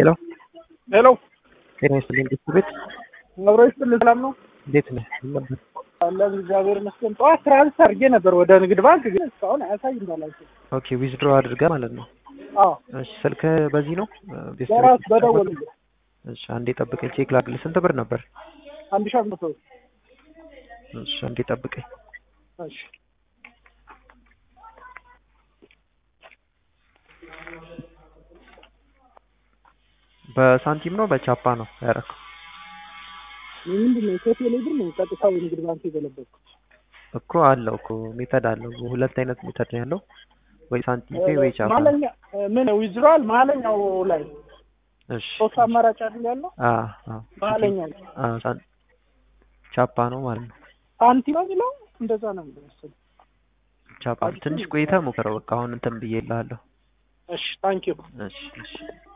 ሄሎ ሄሎ ጤና ይስጥልኝ ቤት አብሮ ይስጥልኝ። ሰላም ነው እንዴት ነህ? ምን ነበር? አለን እግዚአብሔር ይመስገን። ጠዋት ትራንስፈር አድርጌ ነበር ወደ ንግድ ባንክ ግን እስካሁን አያሳይ እንዳላቸው። ኦኬ ዊዝድሮ አድርገህ ማለት ነው። አዎ እሺ ስልክ በዚህ ነው ቤት በራስ በደወል እሺ አንዴ ጠብቀኝ ቼክ ላድርግልህ። ስንት ብር ነበር? አንድ ሺህ አምስት መቶ እሺ አንዴ ጠብቀኝ። እሺ በሳንቲም ነው በቻፓ ነው ያደረኩት? ምንድን ነው ከቴሌ ብር ነው ቀጥታ ንግድ ባንክ የገለበጥኩት። እኮ አለው እኮ ሜተድ አለው። ሁለት አይነት ሜተድ ነው ያለው፣ ወይ ሳንቲም ፔ ወይ ቻፓ። ማለኛ ምን ዊዝድሮዋል መሀለኛው ላይ እሺ ሶስት አማራጭ አይደል ያለው? አ አ መሀለኛው ላይ አ ሳን- ቻፓ ነው ማለት ነው። ሳንቲ ነው የሚለው እንደዛ ነው የሚለው መሰለኝ። ቻፓ ትንሽ ቆይተህ ሞክረው። በቃ አሁን እንትን ብዬልሃለሁ። እሺ ታንኪዩ እሺ እሺ